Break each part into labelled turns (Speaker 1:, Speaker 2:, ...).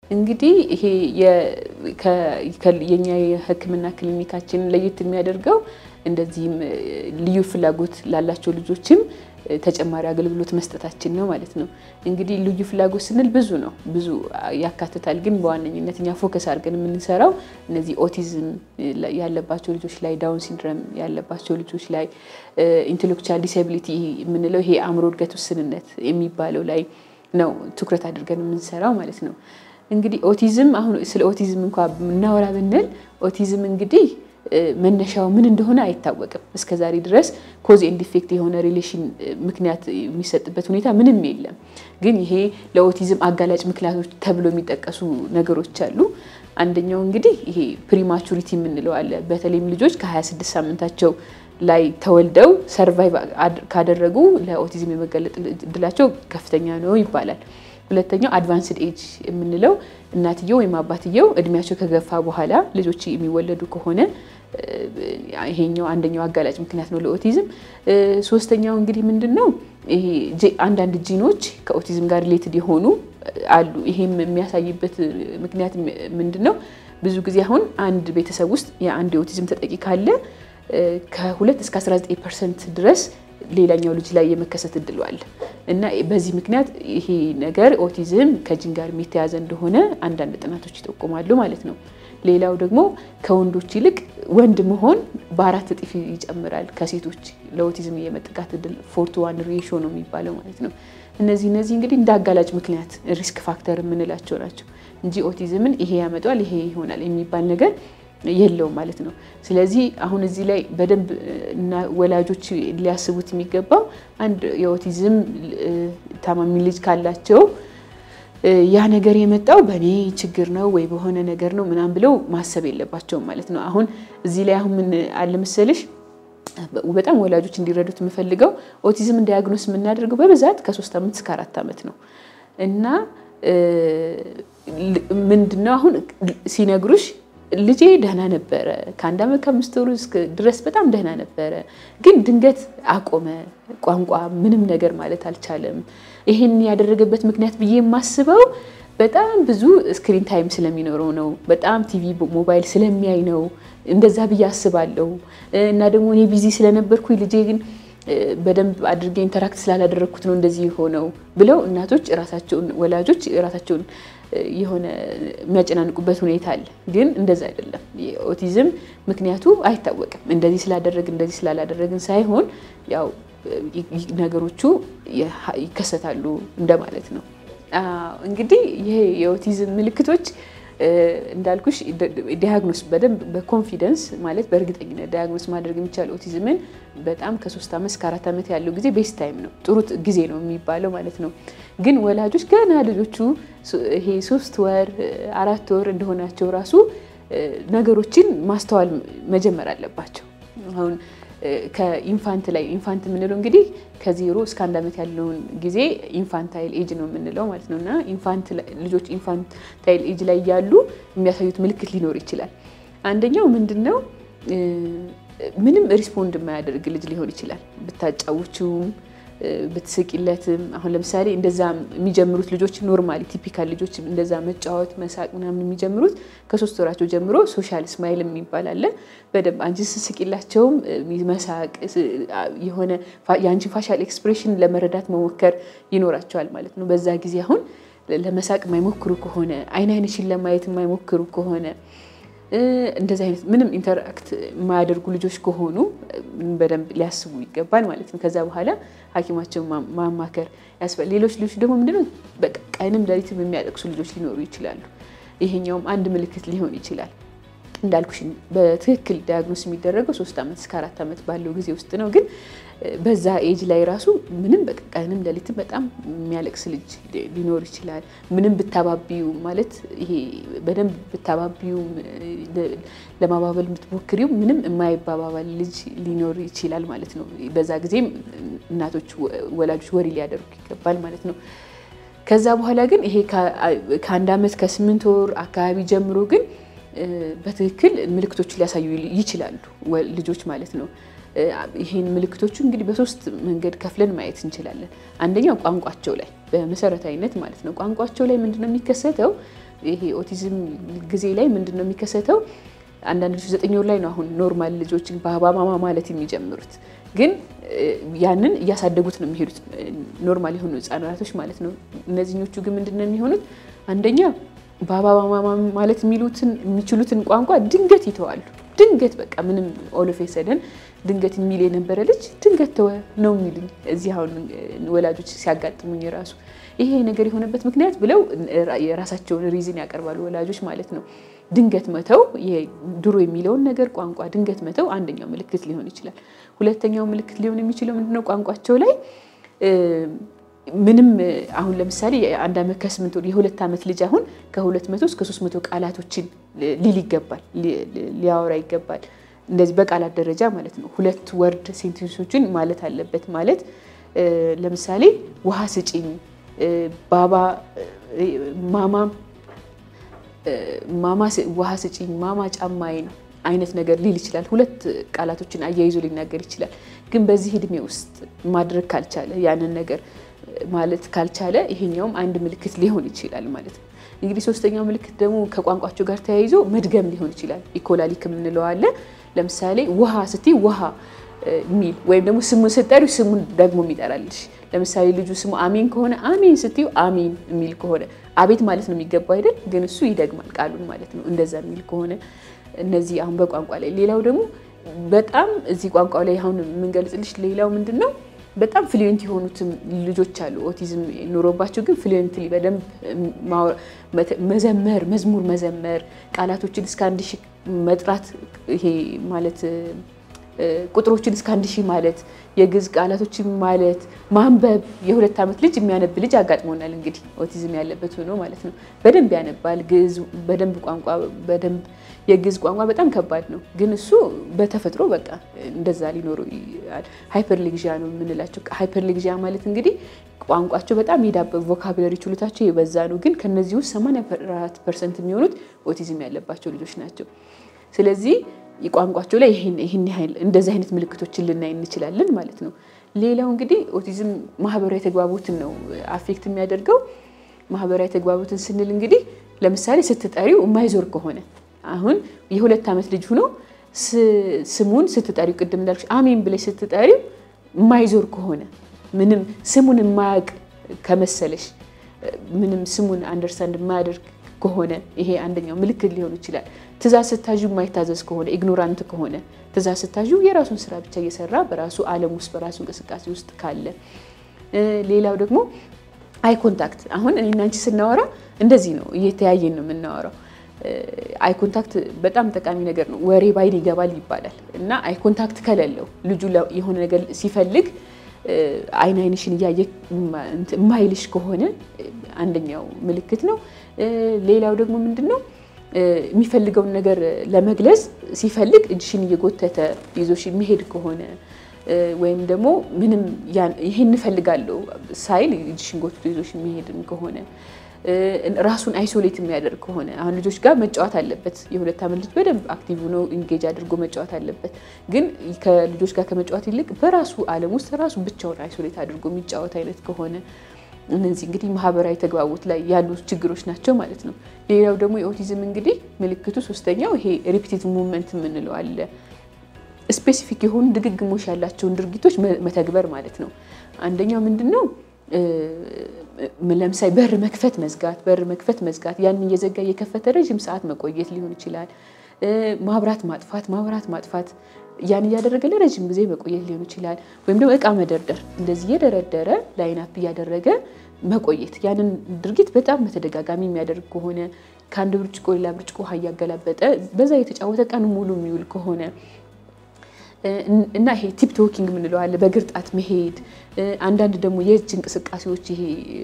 Speaker 1: እንግዲህ ይሄ የኛ የሕክምና ክሊኒካችን ለየት የሚያደርገው እንደዚህም ልዩ ፍላጎት ላላቸው ልጆችም ተጨማሪ አገልግሎት መስጠታችን ነው ማለት ነው። እንግዲህ ልዩ ፍላጎት ስንል ብዙ ነው፣ ብዙ ያካትታል። ግን በዋነኝነት እኛ ፎከስ አድርገን የምንሰራው እነዚህ ኦቲዝም ያለባቸው ልጆች ላይ፣ ዳውን ሲንድረም ያለባቸው ልጆች ላይ፣ ኢንቴሌክቹዋል ዲስአቢሊቲ የምንለው ይሄ አእምሮ እድገት ውስንነት የሚባለው ላይ ነው ትኩረት አድርገን የምንሰራው ማለት ነው። እንግዲህ ኦቲዝም አሁን ስለ ኦቲዝም እንኳ እናወራ ብንል ኦቲዝም እንግዲህ መነሻው ምን እንደሆነ አይታወቅም። እስከ ዛሬ ድረስ ኮዝ ኤንድ ኢፌክት የሆነ ሪሌሽን ምክንያት የሚሰጥበት ሁኔታ ምንም የለም። ግን ይሄ ለኦቲዝም አጋላጭ ምክንያቶች ተብሎ የሚጠቀሱ ነገሮች አሉ። አንደኛው እንግዲህ ይሄ ፕሪማቹሪቲ የምንለው አለ። በተለይም ልጆች ከ26 ሳምንታቸው ላይ ተወልደው ሰርቫይቭ ካደረጉ ለኦቲዝም የመጋለጥ እድላቸው ከፍተኛ ነው ይባላል። ሁለተኛው አድቫንስድ ኤጅ የምንለው እናትየው ወይም አባትየው እድሜያቸው ከገፋ በኋላ ልጆች የሚወለዱ ከሆነ ይሄኛው አንደኛው አጋላጭ ምክንያት ነው ለኦቲዝም። ሶስተኛው እንግዲህ ምንድን ነው ይሄ አንዳንድ ጂኖች ከኦቲዝም ጋር ሪሌትድ የሆኑ አሉ። ይሄም የሚያሳይበት ምክንያት ምንድን ነው? ብዙ ጊዜ አሁን አንድ ቤተሰብ ውስጥ የአንድ የኦቲዝም ተጠቂ ካለ ከሁለት እስከ 19 ፐርሰንት ድረስ ሌላኛው ልጅ ላይ የመከሰት እድሉ አለ እና በዚህ ምክንያት ይሄ ነገር ኦቲዝም ከጂን ጋር የሚተያዘ እንደሆነ አንዳንድ ጥናቶች ይጠቁማሉ ማለት ነው። ሌላው ደግሞ ከወንዶች ይልቅ ወንድ መሆን በአራት እጥፍ ይጨምራል ከሴቶች ለኦቲዝም የመጠቃት እድል ፎር ቱ ዋን ሬሾ ነው የሚባለው ማለት ነው። እነዚህ እነዚህ እንግዲህ እንደ አጋላጭ ምክንያት ሪስክ ፋክተር የምንላቸው ናቸው እንጂ ኦቲዝምን ይሄ ያመጣዋል ይሄ ይሆናል የሚባል ነገር የለውም ማለት ነው። ስለዚህ አሁን እዚህ ላይ በደንብ እና ወላጆች ሊያስቡት የሚገባው አንድ የኦቲዝም ታማሚ ልጅ ካላቸው ያ ነገር የመጣው በእኔ ችግር ነው ወይ በሆነ ነገር ነው ምናምን ብለው ማሰብ የለባቸውም ማለት ነው። አሁን እዚህ ላይ አሁን ምን አለ መሰለሽ በጣም ወላጆች እንዲረዱት የምፈልገው ኦቲዝም ዲያግኖስ የምናደርገው በብዛት ከሶስት ዓመት እስከ አራት ዓመት ነው እና ምንድነው አሁን ሲነግሩሽ ልጄ ደህና ነበረ ከአንድ ዓመት ከአምስት ወሩ ድረስ በጣም ደህና ነበረ፣ ግን ድንገት አቆመ። ቋንቋ ምንም ነገር ማለት አልቻለም። ይሄን ያደረገበት ምክንያት ብዬ የማስበው በጣም ብዙ ስክሪን ታይም ስለሚኖረው ነው። በጣም ቲቪ፣ ሞባይል ስለሚያይ ነው። እንደዛ ብዬ አስባለሁ። እና ደግሞ እኔ ቢዚ ስለነበርኩኝ ልጄ ግን በደንብ አድርጌ ኢንተራክት ስላላደረግኩት ነው እንደዚህ የሆነው ብለው እናቶች ራሳቸውን ወላጆች ራሳቸውን የሆነ የሚያጨናንቁበት ሁኔታ አለ። ግን እንደዛ አይደለም። የኦቲዝም ምክንያቱ አይታወቅም። እንደዚህ ስላደረግን እንደዚህ ስላላደረግን ሳይሆን ያው ነገሮቹ ይከሰታሉ እንደማለት ነው። እንግዲህ ይሄ የኦቲዝም ምልክቶች እንዳልኩሽ ዲያግኖስ በደንብ በኮንፊደንስ ማለት በእርግጠኝነት ዲያግኖስ ማድረግ የሚቻል ኦቲዝምን በጣም ከሶስት ዓመት እስከ አራት ዓመት ያለው ጊዜ ቤስት ታይም ነው፣ ጥሩ ጊዜ ነው የሚባለው ማለት ነው። ግን ወላጆች ገና ልጆቹ ይሄ ሶስት ወር አራት ወር እንደሆናቸው ራሱ ነገሮችን ማስተዋል መጀመር አለባቸው። አሁን ከኢንፋንት ላይ ኢንፋንት የምንለው እንግዲህ ከዜሮ እስከ አንድ ዓመት ያለውን ጊዜ ኢንፋንታይል ኤጅ ነው የምንለው ማለት ነው። እና ልጆች ኢንፋንታይል ኤጅ ላይ ያሉ የሚያሳዩት ምልክት ሊኖር ይችላል። አንደኛው ምንድን ነው? ምንም ሪስፖንድ የማያደርግ ልጅ ሊሆን ይችላል። ብታጫውችውም ብትስቂለትም አሁን ለምሳሌ እንደዛ የሚጀምሩት ልጆች ኖርማሊ ቲፒካል ልጆች እንደዛ መጫወት መሳቅ ምናምን የሚጀምሩት ከሶስት ወራቸው ጀምሮ ሶሻል ስማይል የሚባል አለ። በደንብ አንቺ ስስቂላቸውም መሳቅ የሆነ የአንቺን ፋሻል ኤክስፕሬሽን ለመረዳት መሞከር ይኖራቸዋል ማለት ነው። በዛ ጊዜ አሁን ለመሳቅ የማይሞክሩ ከሆነ አይን አይንሽን ለማየት የማይሞክሩ ከሆነ እንደዚህ አይነት ምንም ኢንተራክት የማያደርጉ ልጆች ከሆኑ በደንብ ሊያስቡ ይገባል ማለት ነው። ከዛ በኋላ ሐኪማቸውን ማማከር ያስፈልጋል። ሌሎች ልጆች ደግሞ ምንድነው በቃ ቀንም ሌሊትም የሚያለቅሱ ልጆች ሊኖሩ ይችላሉ። ይሄኛውም አንድ ምልክት ሊሆን ይችላል። እንዳልኩሽ በትክክል ዲያግኖስ የሚደረገው ሶስት ዓመት እስከ አራት ዓመት ባለው ጊዜ ውስጥ ነው። ግን በዛ ኤጅ ላይ ራሱ ምንም በቃ ቀንም ሌሊትም በጣም የሚያለቅስ ልጅ ሊኖር ይችላል። ምንም ብታባቢው ማለት ይሄ በደንብ ብታባቢው ለማባበል የምትሞክሪው ምንም የማይባባል ልጅ ሊኖር ይችላል ማለት ነው። በዛ ጊዜም እናቶች ወላጆች ወሬ ሊያደርጉ ይገባል ማለት ነው። ከዛ በኋላ ግን ይሄ ከአንድ ዓመት ከስምንት ወር አካባቢ ጀምሮ ግን በትክክል ምልክቶቹ ሊያሳዩ ይችላሉ ልጆች ማለት ነው። ይህን ምልክቶቹ እንግዲህ በሶስት መንገድ ከፍለን ማየት እንችላለን። አንደኛው ቋንቋቸው ላይ በመሰረታዊነት ማለት ነው። ቋንቋቸው ላይ ምንድነው የሚከሰተው? ይሄ ኦቲዝም ጊዜ ላይ ምንድን ነው የሚከሰተው? አንዳንድ ልጆች ዘጠኝ ወር ላይ ነው አሁን ኖርማል ልጆችን ባባ ማማ ማለት የሚጀምሩት ግን ያንን እያሳደጉት ነው የሚሄዱት ኖርማል የሆኑ ህጻናቶች ማለት ነው። እነዚህኞቹ ግን ምንድን ነው የሚሆኑት? አንደኛ ባባ ማማ ማለት የሚሉትን የሚችሉትን ቋንቋ ድንገት ይተዋሉ። ድንገት በቃ ምንም ኦሎፌ ሰደን ድንገት የሚል የነበረ ልጅ ድንገት ተወ ነው የሚሉኝ። እዚህ አሁን ወላጆች ሲያጋጥሙኝ ራሱ ይሄ ነገር የሆነበት ምክንያት ብለው የራሳቸውን ሪዝን ያቀርባሉ ወላጆች ማለት ነው። ድንገት መተው ድሮ የሚለውን ነገር ቋንቋ ድንገት መተው አንደኛው ምልክት ሊሆን ይችላል። ሁለተኛው ምልክት ሊሆን የሚችለው ምንድነው? ቋንቋቸው ላይ ምንም አሁን ለምሳሌ አንድ ዓመት ከስምንት ወር የሁለት ዓመት ልጅ አሁን ከሁለት መቶ እስከ ሶስት መቶ ቃላቶችን ሊል ይገባል ሊያወራ ይገባል። እንደዚህ በቃላት ደረጃ ማለት ነው። ሁለት ወርድ ሴንቴንሶችን ማለት አለበት። ማለት ለምሳሌ ውሃ ስጪኝ፣ ባባ፣ ማማ ማማ ውሃ ስጪኝ፣ ማማ ጫማዬን አይነት ነገር ሊል ይችላል። ሁለት ቃላቶችን አያይዞ ሊናገር ይችላል። ግን በዚህ እድሜ ውስጥ ማድረግ ካልቻለ ያንን ነገር ማለት ካልቻለ ይሄኛውም አንድ ምልክት ሊሆን ይችላል ማለት ነው። እንግዲህ ሶስተኛው ምልክት ደግሞ ከቋንቋቸው ጋር ተያይዞ መድገም ሊሆን ይችላል። ኢኮላሊክ የምንለው አለ። ለምሳሌ ውሃ ስትይ ውሃ የሚል ወይም ደግሞ ስሙን ስትጠሪው ስሙን ደግሞ የሚጠራልሽ። ለምሳሌ ልጁ ስሙ አሜን ከሆነ አሜን ስትዩ አሜን የሚል ከሆነ አቤት ማለት ነው የሚገባው አይደል? ግን እሱ ይደግማል ቃሉን ማለት ነው። እንደዛ የሚል ከሆነ እነዚህ አሁን በቋንቋ ላይ ሌላው ደግሞ በጣም እዚህ ቋንቋ ላይ አሁን የምንገልጽልሽ ሌላው ምንድን ነው በጣም ፍሉዌንት የሆኑትም ልጆች አሉ። ኦቲዝም ኑሮባቸው ግን ፍሉዌንትሊ በደንብ መዘመር፣ መዝሙር መዘመር፣ ቃላቶችን እስከ አንድ ሺህ መጥራት ይሄ ማለት ቁጥሮችን እስከ አንድ ሺህ ማለት የግዕዝ ቃላቶችን ማለት ማንበብ የሁለት ዓመት ልጅ የሚያነብ ልጅ አጋጥሞናል። እንግዲህ ኦቲዝም ያለበት ሆኖ ማለት ነው። በደንብ ያነባል ግዕዝ በደንብ ቋንቋ በደንብ የግዕዝ ቋንቋ በጣም ከባድ ነው፣ ግን እሱ በተፈጥሮ በቃ እንደዛ ሊኖሩ ሃይፐርሌግዣ ነው የምንላቸው። ሃይፐርሌግዣ ማለት እንግዲህ ቋንቋቸው በጣም የዳበ ቮካብለሪ ችሎታቸው የበዛ ነው፣ ግን ከነዚህ ውስጥ 84 ፐርሰንት የሚሆኑት ኦቲዝም ያለባቸው ልጆች ናቸው። ስለዚህ ቋንቋቸው ላይ ይህን ያህል እንደዚህ አይነት ምልክቶችን ልናይ እንችላለን ማለት ነው። ሌላው እንግዲህ ኦቲዝም ማህበራዊ ተግባቦትን ነው አፌክት የሚያደርገው። ማህበራዊ ተግባቦትን ስንል እንግዲህ ለምሳሌ ስትጠሪው የማይዞር ከሆነ አሁን የሁለት ዓመት ልጅ ሆኖ ስሙን ስትጠሪው ቅድም እንዳልኩሽ አሜን ብለሽ ስትጠሪው የማይዞር ከሆነ ምንም ስሙን የማያውቅ ከመሰለሽ ምንም ስሙን አንደርስታንድ የማያደርግ ከሆነ ይሄ አንደኛው ምልክት ሊሆን ይችላል። ትእዛዝ ስታዡ የማይታዘዝ ከሆነ ኢግኖራንት ከሆነ ትእዛዝ ስታዡ የራሱን ስራ ብቻ እየሰራ በራሱ ዓለም ውስጥ በራሱ እንቅስቃሴ ውስጥ ካለ፣ ሌላው ደግሞ አይ ኮንታክት አሁን እኔና አንቺ ስናወራ እንደዚህ ነው፣ እየተያየን ነው የምናወራው። አይ ኮንታክት በጣም ጠቃሚ ነገር ነው። ወሬ ባይን ይገባል ይባላል እና አይ ኮንታክት ከሌለው ልጁ የሆነ ነገር ሲፈልግ አይን አይንሽን እያየ የማይልሽ ከሆነ አንደኛው ምልክት ነው። ሌላው ደግሞ ምንድን ነው የሚፈልገውን ነገር ለመግለጽ ሲፈልግ እጅሽን እየጎተተ ይዞሽ የሚሄድ ከሆነ ወይም ደግሞ ምንም ይሄን እፈልጋለሁ ሳይል እጅሽን ጎትቶ ይዞሽ የሚሄድም ከሆነ ራሱን አይሶሌት የሚያደርግ ከሆነ አሁን ልጆች ጋር መጫወት አለበት። የሁለት ዓመት ልጅ በደንብ አክቲቭ ሆኖ ኢንጌጅ አድርጎ መጫወት አለበት። ግን ከልጆች ጋር ከመጫወት ይልቅ በራሱ ዓለም ውስጥ ራሱ ብቻውን አይሶሌት አድርጎ የሚጫወት አይነት ከሆነ እነዚህ እንግዲህ ማህበራዊ ተግባቦት ላይ ያሉ ችግሮች ናቸው ማለት ነው። ሌላው ደግሞ የኦቲዝም እንግዲህ ምልክቱ ሶስተኛው ይሄ ሪፒቲቭ ሙቭመንት የምንለው አለ። ስፔሲፊክ የሆኑ ድግግሞሽ ያላቸውን ድርጊቶች መተግበር ማለት ነው። አንደኛው ምንድን ነው? ለምሳሌ በር መክፈት መዝጋት፣ በር መክፈት መዝጋት፣ ያንን እየዘጋ እየከፈተ ረዥም ሰዓት መቆየት ሊሆን ይችላል። ማብራት ማጥፋት፣ ማብራት ማጥፋት፣ ያን እያደረገ ለረዥም ጊዜ መቆየት ሊሆን ይችላል። ወይም ደግሞ እቃ መደርደር፣ እንደዚህ እየደረደረ ላይን አፕ እያደረገ መቆየት፣ ያንን ድርጊት በጣም በተደጋጋሚ የሚያደርግ ከሆነ ከአንድ ብርጭቆ ሌላ ብርጭቆ ውሃ እያገላበጠ በዛ የተጫወተ ቀኑ ሙሉ የሚውል ከሆነ እና ይሄ ቲፕ ቶኪንግ የምንለው አለ፣ በእግር ጣት መሄድ። አንዳንድ ደግሞ የእጅ እንቅስቃሴዎች ይሄ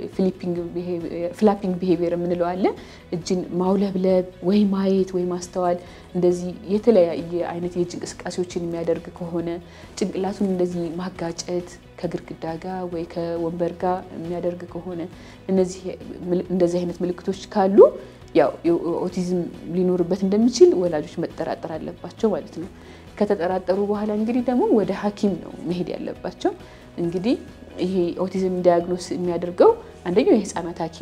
Speaker 1: ፍላፒንግ ቢሄቪየር የምንለው አለ፣ እጅን ማውለብለብ ወይ ማየት ወይ ማስተዋል፣ እንደዚህ የተለያየ አይነት የእጅ እንቅስቃሴዎችን የሚያደርግ ከሆነ ጭንቅላቱን እንደዚህ ማጋጨት ከግድግዳ ጋር ወይ ከወንበር ጋር የሚያደርግ ከሆነ እንደዚህ አይነት ምልክቶች ካሉ ያው ኦቲዝም ሊኖርበት እንደሚችል ወላጆች መጠራጠር አለባቸው ማለት ነው። ከተጠራጠሩ በኋላ እንግዲህ ደግሞ ወደ ሐኪም ነው መሄድ ያለባቸው። እንግዲህ ይሄ ኦቲዝም ዲያግኖስ የሚያደርገው አንደኛው የህፃናት ሐኪም ነው።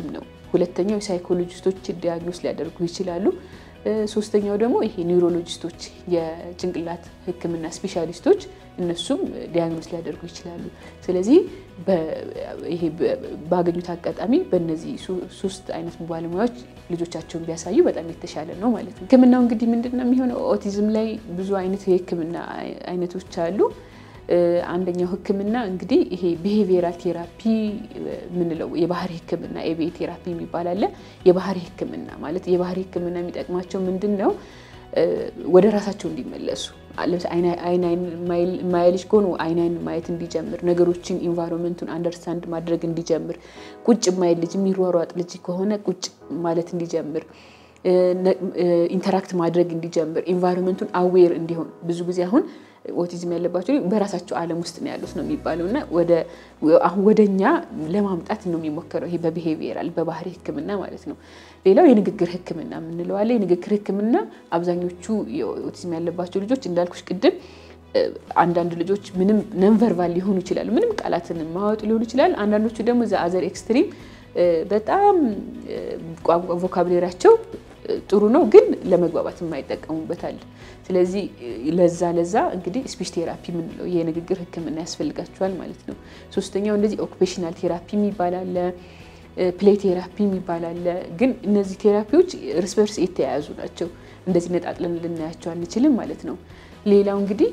Speaker 1: ሁለተኛው የሳይኮሎጂስቶች ዲያግኖስ ሊያደርጉ ይችላሉ። ሶስተኛው ደግሞ ይሄ ኒውሮሎጂስቶች የጭንቅላት ሕክምና ስፔሻሊስቶች እነሱም ዲያግኖስ ሊያደርጉ ይችላሉ። ስለዚህ ይሄ ባገኙት አጋጣሚ በእነዚህ ሶስት አይነት ባለሙያዎች ልጆቻቸውን ቢያሳዩ በጣም የተሻለ ነው ማለት ነው። ሕክምናው እንግዲህ ምንድን ነው የሚሆነው? ኦቲዝም ላይ ብዙ አይነት የሕክምና አይነቶች አሉ። አንደኛው ህክምና እንግዲህ ይሄ ቢሄቪየራል ቴራፒ የምንለው የባህሪ ህክምና ኤቢኤ ቴራፒ የሚባል አለ። የባህሪ ህክምና ማለት የባህሪ ህክምና የሚጠቅማቸው ምንድን ነው? ወደ ራሳቸው እንዲመለሱ አይን አይን የማያይ ልጅ ከሆኑ አይን አይን ማየት እንዲጀምር፣ ነገሮችን ኢንቫይሮንመንቱን አንደርስታንድ ማድረግ እንዲጀምር፣ ቁጭ የማይል ልጅ የሚሯሯጥ ልጅ ከሆነ ቁጭ ማለት እንዲጀምር ኢንተራክት ማድረግ እንዲጀምር ኢንቫይሮንመንቱን አዌር እንዲሆን ብዙ ጊዜ አሁን ኦቲዝም ያለባቸው በራሳቸው ዓለም ውስጥ ነው ያሉት ነው የሚባለው እና አሁን ወደ እኛ ለማምጣት ነው የሚሞከረው ይሄ በቢሄቪየራል በባህሪ ህክምና ማለት ነው። ሌላው የንግግር ህክምና የምንለው አለ። የንግግር ህክምና አብዛኞቹ የኦቲዝም ያለባቸው ልጆች እንዳልኩሽ ቅድም አንዳንድ ልጆች ምንም ነንቨርባል ሊሆኑ ይችላሉ። ምንም ቃላትን ማወጡ ሊሆኑ ይችላል። አንዳንዶቹ ደግሞ ዘ አዘር ኤክስትሪም በጣም ቋንቋ ቮካብሌራቸው ጥሩ ነው፣ ግን ለመግባባት የማይጠቀሙበታል። ስለዚህ ለዛ ለዛ እንግዲህ ስፒች ቴራፒ የምንለው የንግግር ህክምና ያስፈልጋቸዋል ማለት ነው። ሶስተኛው እንደዚህ ኦኩፔሽናል ቴራፒ የሚባል አለ፣ ፕሌይ ቴራፒ የሚባል አለ። ግን እነዚህ ቴራፒዎች እርስ በርስ የተያያዙ ናቸው። እንደዚህ ነጣጥለን ልናያቸው አንችልም ማለት ነው። ሌላው እንግዲህ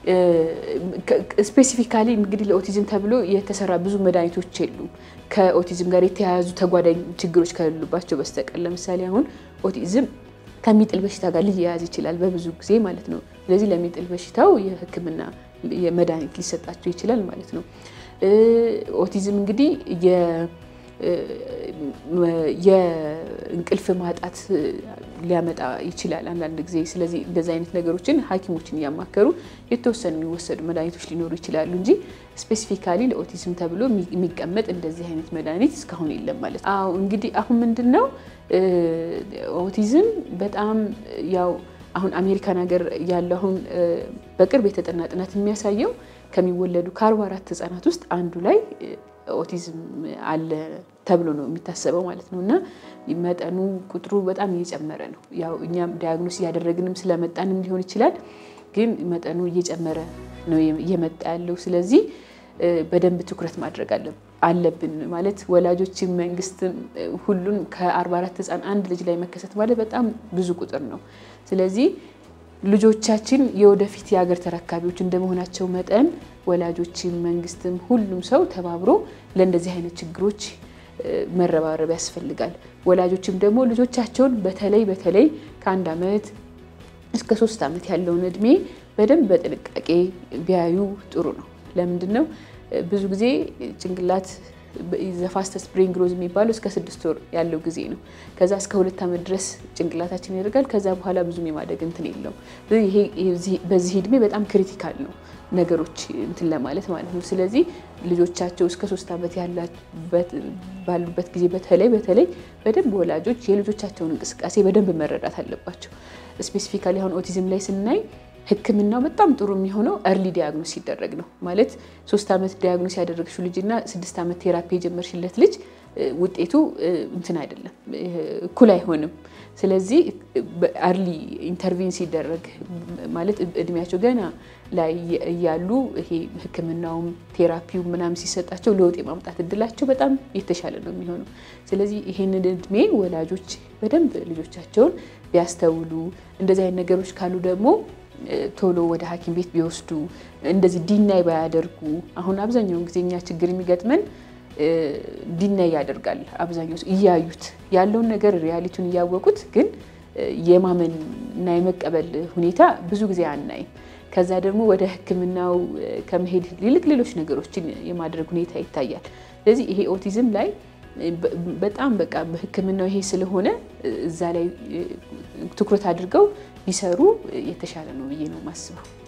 Speaker 1: ስፔሲፊካሊ እንግዲህ ለኦቲዝም ተብሎ የተሰራ ብዙ መድኃኒቶች የሉም ከኦቲዝም ጋር የተያያዙ ተጓዳኝ ችግሮች ከሌሉባቸው በስተቀር። ለምሳሌ አሁን ኦቲዝም ከሚጥል በሽታ ጋር ሊያያዝ ይችላል በብዙ ጊዜ ማለት ነው። ስለዚህ ለሚጥል በሽታው የህክምና መድኃኒት ሊሰጣቸው ይችላል ማለት ነው። ኦቲዝም እንግዲህ የእንቅልፍ ማጣት ሊያመጣ ይችላል አንዳንድ ጊዜ። ስለዚህ እንደዚህ አይነት ነገሮችን ሐኪሞችን እያማከሩ የተወሰኑ የሚወሰዱ መድኃኒቶች ሊኖሩ ይችላሉ እንጂ ስፔሲፊካሊ ለኦቲዝም ተብሎ የሚቀመጥ እንደዚህ አይነት መድኃኒት እስካሁን የለም ማለት ነው። አዎ እንግዲህ አሁን ምንድን ነው ኦቲዝም በጣም ያው አሁን አሜሪካን ሀገር ያለው አሁን በቅርብ የተጠና ጥናት የሚያሳየው ከሚወለዱ ከአርባ አራት ህጻናት ውስጥ አንዱ ላይ ኦቲዝም አለ ተብሎ ነው የሚታሰበው ማለት ነው። እና መጠኑ ቁጥሩ በጣም እየጨመረ ነው። ያው እኛም ዲያግኖስ እያደረግንም ስለመጣንም ሊሆን ይችላል፣ ግን መጠኑ እየጨመረ ነው እየመጣ ያለው። ስለዚህ በደንብ ትኩረት ማድረግ አለብን ማለት ወላጆችም፣ መንግስትም ሁሉን ከ44 ህፃን አንድ ልጅ ላይ መከሰት ማለት በጣም ብዙ ቁጥር ነው። ስለዚህ ልጆቻችን የወደፊት የሀገር ተረካቢዎች እንደመሆናቸው መጠን ወላጆችም መንግስትም ሁሉም ሰው ተባብሮ ለእንደዚህ አይነት ችግሮች መረባረብ ያስፈልጋል። ወላጆችም ደግሞ ልጆቻቸውን በተለይ በተለይ ከአንድ ዓመት እስከ ሶስት ዓመት ያለውን እድሜ በደንብ በጥንቃቄ ቢያዩ ጥሩ ነው። ለምንድን ነው ብዙ ጊዜ ጭንቅላት ዘፋስተስ ብሬን ግሮዝ የሚባለው እስከ ስድስት ወር ያለው ጊዜ ነው። ከዛ እስከ ሁለት ዓመት ድረስ ጭንቅላታችን ያደርጋል። ከዛ በኋላ ብዙም የማደግ እንትን የለውም። በዚህ እድሜ በጣም ክሪቲካል ነው ነገሮች እንትን ለማለት ማለት ነው። ስለዚህ ልጆቻቸው እስከ ሶስት ዓመት ባሉበት ጊዜ በተለይ በተለይ በደንብ ወላጆች የልጆቻቸውን እንቅስቃሴ በደንብ መረዳት አለባቸው። ስፔሲፊካሊ አሁን ኦቲዝም ላይ ስናይ ሕክምናው በጣም ጥሩ የሚሆነው እርሊ ዲያግኖስ ሲደረግ ነው። ማለት ሶስት ዓመት ዲያግኖስ ያደረግሽው ልጅ እና ስድስት ዓመት ቴራፒ የጀመርሽለት ልጅ ውጤቱ እንትን አይደለም፣ እኩል አይሆንም። ስለዚህ አርሊ ኢንተርቪን ሲደረግ ማለት እድሜያቸው ገና ላይ እያሉ ይሄ ሕክምናውም ቴራፒው ምናምን ሲሰጣቸው ለውጥ የማምጣት እድላቸው በጣም የተሻለ ነው የሚሆነው። ስለዚህ ይሄንን እድሜ ወላጆች በደንብ ልጆቻቸውን ቢያስተውሉ፣ እንደዚህ አይነት ነገሮች ካሉ ደግሞ ቶሎ ወደ ሐኪም ቤት ቢወስዱ እንደዚህ ዲናይ ባያደርጉ። አሁን አብዛኛውን ጊዜ እኛ ችግር የሚገጥመን ዲናይ ያደርጋል አብዛኛው እያዩት ያለውን ነገር ሪያሊቲውን እያወቁት ግን የማመን እና የመቀበል ሁኔታ ብዙ ጊዜ አናይም። ከዛ ደግሞ ወደ ሕክምናው ከመሄድ ይልቅ ሌሎች ነገሮችን የማድረግ ሁኔታ ይታያል። ስለዚህ ይሄ ኦቲዝም ላይ በጣም በቃ በሕክምናው ይሄ ስለሆነ እዛ ላይ ትኩረት አድርገው ቢሰሩ የተሻለ ነው ብዬ ነው የማስበው።